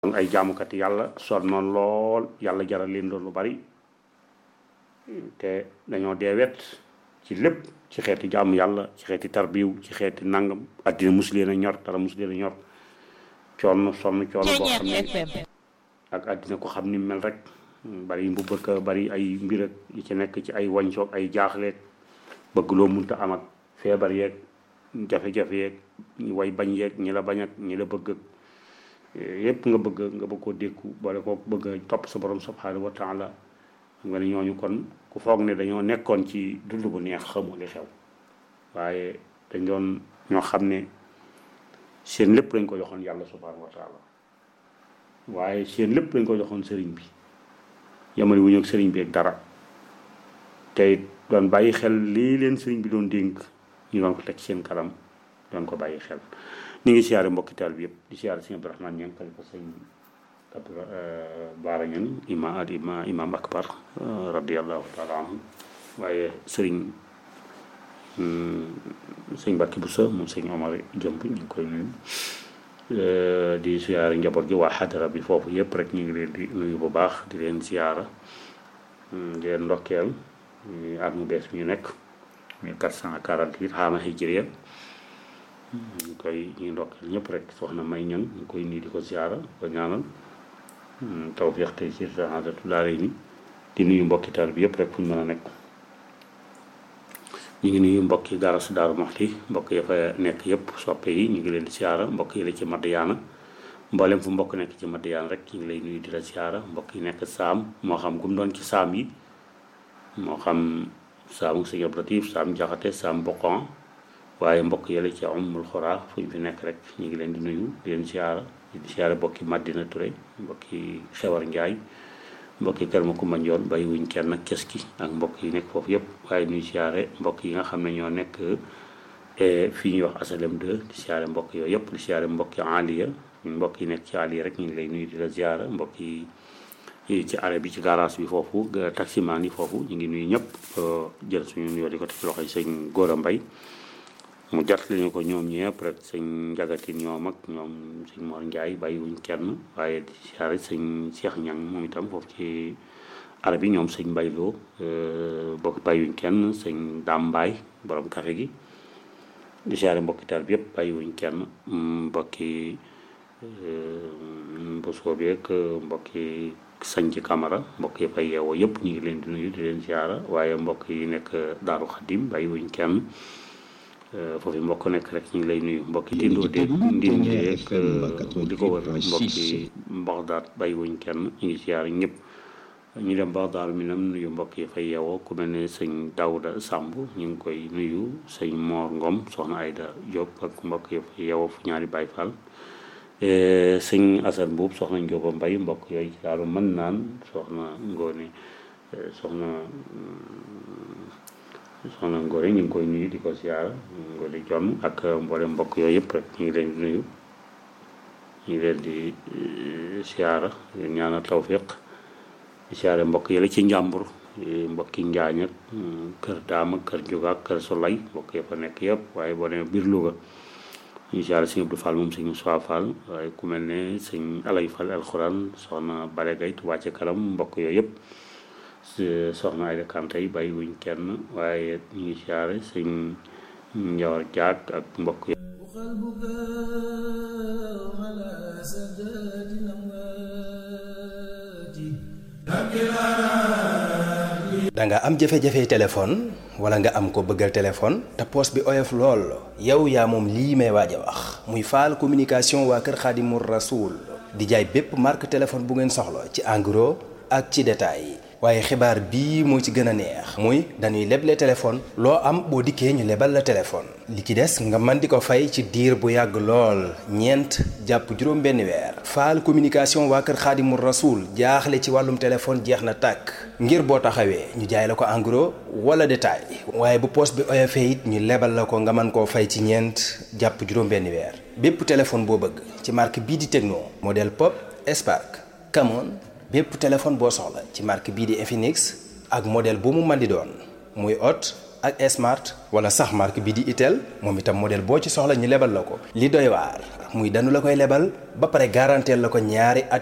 doon ay jaamukat yàlla sonnoon lool yàlla jaral leen doon lu bari te dañoo dee wet ci lépp ci xeeti jaamu yàlla ci xeeti tarbiw ci xeeti nangam addina mus leen a ñor dara mus leen a ñor coono sonn coono boo xam ne ak addina ko xam ni mel rek bari mbubbaka bari ay mbir ak yi ci nekk ci ay wañsoog ay jaaxleeg bëgg loo munta am ak feebar yeeg jafe-jafe yeeg ñi way bañ yeeg ñi la bañ ak ñi la bëgg ak yépp nga bëgg nga bëgg koo dékku boole ko bëgg a topp sa borom subhanahu wa taala nga ne ñooñu kon ku foog ne dañoo nekkoon ci dund bu neex xamu li xew waaye dañ doon ñoo xam ne seen lépp lañ ko joxoon yàlla subhanahu wa taala waaye seen lépp lañ ko joxoon sëriñ bi yamari wuñu ak sëriñ bi ak dara tey doon bàyyi xel lii leen sëriñ bi doon dénk ñu doon ko teg seen kanam doon ko bàyyi xel ñu ngi siyaare mbokki taal bi yëpp di siyaare sëñ Abdourahmane ñang xalifa sëñ Abdou Baara ñang ima ad ima imam akbar radiallahu taala anhu waaye sëriñ sëñ Mbàkke Buso moom sëñ Omar jëmb ñu ngi koy nuyu di siyaare njaboot gi waa xadara bi foofu yëpp rek ñu ngi leen di nuyu bu baax di leen siyaara di leen ndokkeel at mu bees mi ñu nekk 1448 xaama hijriya ñu koy ñu ndokkeel ñëpp rek soxna may ñan ñu koy nii di ko siyaara ko ñaanal tawfiq tey ci saadatu daare ni di nuyu mbokki taal bi yëpp rek fu ñu mën a nekk ñu ngi nuyu mbokki garas daaru moxti mbokk ya fa nekk yëpp soppe yi ñu ngi leen di siyaara mbokk yi la ci Madiyaana mboolem fu mbokk nekk ci Madiyaana rek ñu ngi lay nuyu di la siyaara mbokk yi nekk saam moo xam gum doon ci saam yi moo xam saamu sëñ Abdou Latif saam jaxate saam boqon waaye mbokk yële ci umul xoraa fu ñu fi nekk rek ñu ngi leen di nuyu di leen siyaara di siyaara mbokki Madina Touré mbokki Xewar Njaay mbokki kër ma Kumba Njoon bàyyi wuñ kenn ak kes ki ak mbokk yi nekk foofu yëpp waaye nuy siyaare mbokk yi nga xam ne ñoo nekk fii ñuy wax asalem 2 di siyaare mbokk yooyu yëpp di siyaare mbokki aliya mbokk yi nekk ci aliya rek ñu ngi lay nuyu di la siyaara mbokk yi ci arrêt bi ci garage bi foofu taximaan yi foofu ñu ngi nuyu ñëpp jël suñu nuyoo di ko teg ci loxoy sëñ Góora Mbay mu jot lañu ko ñoom ñëpp rek sëñ njagatin ñoom ak ñoom sëñ Mor Njaay bàyyiwuñ kenn waaye di siyaare sëñ Cheikh Ñang moom itam foofu ci arab yi ñoom sëñ Mbayloo bokk bàyyiwuñ kenn sëñ Daam Mbaay borom café gi di siyaare mbokki taal bi yëpp bàyyiwuñ kenn mbokki mbosoo bi ak mbokki sañ ci Camara mbokk yi fay yeewoo yëpp ñu ngi leen di nuyu di leen siyaara waaye mbokk yi nekk Daaru Xadim bàyyiwuñ kenn foofu mbokk nekk rek ñu ngi lay nuyu mbokki tindoo de ndin jeeg di ko wër mbokki Baxdaad bàyyiwuñ kenn ñu ngi siyaar ñëpp ñu dem Baxdaad mi nam nuyu mbokk yi fay yeewoo ku mel ne sëñ Daouda Samb ñu ngi koy nuyu sëñ Mor Ngom soxna Ayda Diop ak mbokk yi fay yeewoo fu ñaari Baay Fall sëñ Assane Mbuub soxna Njóoba Mbay mbokk yooyu ci daal mën naan soxna Ngoone soxna soxna Ngore ñu ngi koy nuyu di ko siyaara Ngore Jonn ak mboolem mbokk yooyu yëpp rek ñu ngi leen di nuyu ñu ngi leen di siyaara ñaanal tawfiq di siyaare mbokk yële ci njàmbur mbokki njaañ ak kër daam ak kër juga ak kër solay mbokk ya fa nekk yëpp waaye boo demee biir Louga ñu siyaare sëñ Abdou Fall moom sëñ Moussa Fall waaye ku mel ne sëñ Alay Fall alxuraan soxna Bare Gay Tuubaa ci kanam mbokk yooyu yëpp soxna Ayda Kanté yi bàyyi wuñ kenn waaye ñu ngi siyaare sëñ Njawar Jaak ak mbokk yi da nga am jafe-jafe téléphone wala nga am ko bëggal téléphone te poos bi oyof lool yow yaa moom lii may waaj a wax muy faal communication waa kër Xaadimu Rasuul di jaay bépp marque téléphone bu ngeen soxla ci en gros ak ci détail waaye xibaar bii moo ci gën a neex muy dañuy leble téléphone loo am boo dikkee ñu lebal la téléphone li ci des nga mën di ko fay ci diir bu yàgg lool ñeent jàpp juróom benn weer faal communication waa kër xaadimu rasuul jaaxle ci wàllum téléphone jeex na tàkk ngir boo taxawee ñu jaay la ko en gros wala détail waaye bu poos bi oyofee it ñu lebal la ko nga mën koo fay ci ñeent jàpp juróom benn weer bépp téléphone boo bëgg ci marque bii di Tecno modèle Pop Spark Camon bépp téléphone boo soxla ci marque bii di Infinix ak modèle bu mu mën di doon muy Hot ak Smart wala sax marque bi di Itel moom itam modèle boo ci soxla ñu lebal la ko li doy waar muy danu la koy lebal ba pare garanteel la ko ñaari at